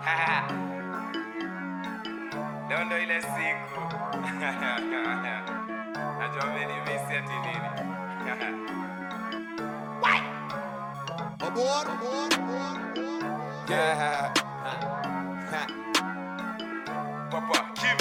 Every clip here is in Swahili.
Leo ndo ile siku najua mmenimisi ati nini Aboard, aboard, aboard, aboard. Papa Kim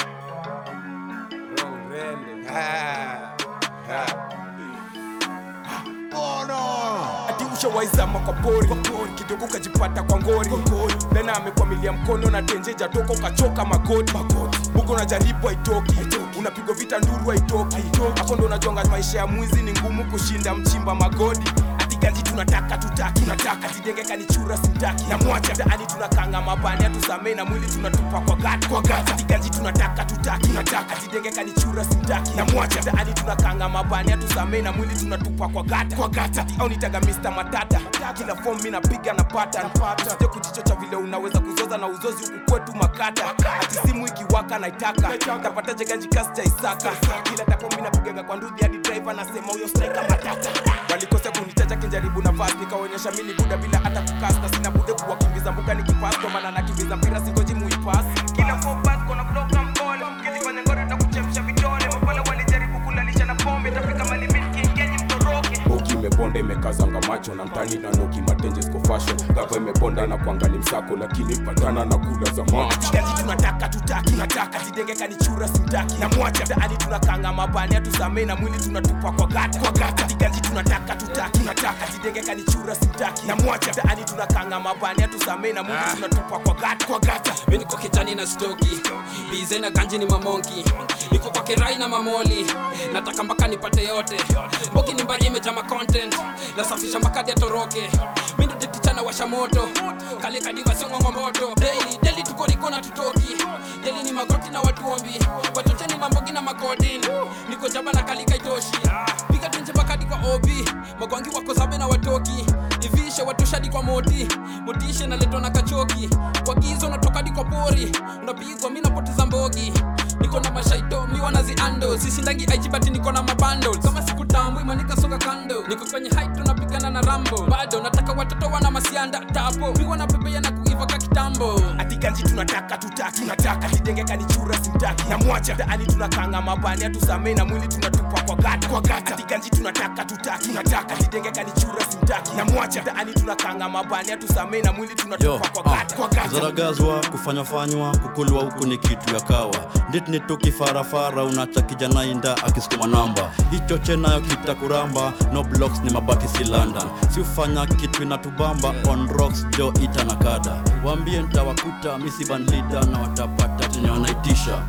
Oh no! ati ushawaizama kwa pori kidogo ukajipata kwa ngori lena amekwamilia mkono na tenjeja toka ukachoka magoti huko unajaribu haitoki unapigwa vita nduru haitoki hapo ndo unajonga maisha ya mwizi ni ngumu kushinda mchimba magodi atiganji tunataka tutaki tunataka tidengeka ni chura simtaki na mwacha mtaani tunakanga mabani atusamei na mwili tunatupa kwa gati kwa gati atiganji tunataka tutaki tunataka tidengeka ni chura simtaki na mwacha mtaani tunakanga mabani atusamei na mwili tunatupa kwa gata kwa gata au nitaga Mr Matata kila form mimi napiga na pattern usije kujichocha vile unaweza kuzoza na uzozi huku kwetu makata ati simu ikiwaka naitaka tapataje ganji kasi cha Isaka kila tapo mimi napigaga kwa ndudhi hadi driver nasema huyo striker matata walikosea kunitaja kinjaribu na fast nikaonyesha mimi ni buda bila hata kukasta sina bude kuwakimbiza mbuka nikipass kwa maana nakimbiza mpira singoji muipass kila four pass kona block na mpole kijifanya ngore na kuchemsha vidole mapole walijaribu kulalisha na pombe tafika mali milki ingenyi mtoroke Boki imeponda imekazanga macho na mtani na noki matenje siko fashion gava imeponda na kuangali msako lakini patana na kula za macho Ganji tunataka tutaki tunataka tidengeka ni chura simtaki na mwacha mtaani tunakanga mabani atusamei na mwili tunatupa kwa gata kwa gata Ganji tunataka tutaki tunataka tidengeka ni chura simtaki na mwacha mtaani tunakanga mabani atusamei na mwili tunatupa kwa gata kwa gata mi niko kijani na stoki bize na ganji ni mamonki niko kwa kirai na mamoli nataka mpaka nipate yote mboki ni mbaya imejama content nasafisha mpaka ya toroke mi ndo tetichana washa moto kale kadiva song'ong'o moto daily daily tuko niko na tutoki daily ni magoti na watuombi watocheni mambogi na makodin niko jaba na kalika itoshi piga tunje bakadi kwa obi magwangi wako zabe na watoki ivishe watoshadi kwa moti motishe naletwa na kachoki kwa gizo natoka di kwa pori unapigwa mi napoteza mbogi niko na mashaito mi wanaziando sisindagi aijibati niko na mabando kama siku tambu imanikasonga kando niko kwenye height tunapigana na rambo bado nataka watoto wana masianda tapo mi wanapepea na kuiva ka kitambo ati ganji tunataka tutaki tunataka tidengeka ni chura simtaki na mwacha mtaani tunakanga mabani atusamei na mwili tunatupa kwa gata kwa gata ati ganji tunataka tutaki tunataka tidengeka ni chura simtaki na mwacha mtaani tunakanga mabani atusamei na mwili Yo, tunatupa kwa gata kwa gata zaragazwa kufanyafanywa kukulwa huku ni kitu ya kawa nditni tukifarafara unacha kijana inda akisukuma namba hichoche nayo kitakuramba no blocks ni mabati si london si ufanya kitu inatubamba on rocks jo ita na kada waambie ntawakuta misibanlida na watapata chenye wanaitisha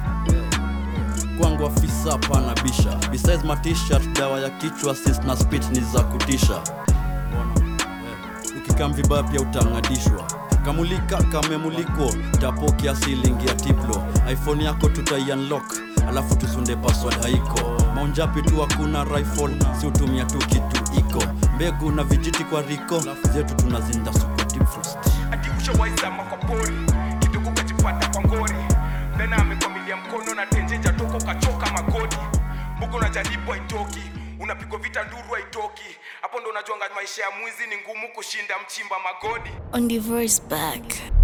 kwangu afisa pana bisha besides matishat dawa ya kichwa sis na spit ni za kutisha ukikam vibaya pia utang'adishwa kamulika kamemulikwo tapokia silingi ya tiplo iphone yako tutaiunlock alafu tusunde password haiko maunjapi tu hakuna rifle si utumia tu kitu iko mbegu na vijiti kwa riko zetu tunazinda sukotipfrost ati ushawaizama kwa pori kidogo ukajipata kwa ngori lena amekwamilia mkono na tenjeja toka ukachoka magoti mbugo unajaribu haitoki unapigwa vita nduru haitoki hapo ndo unajuanga maisha ya mwizi ni ngumu kushinda mchimba magodi on the verse back.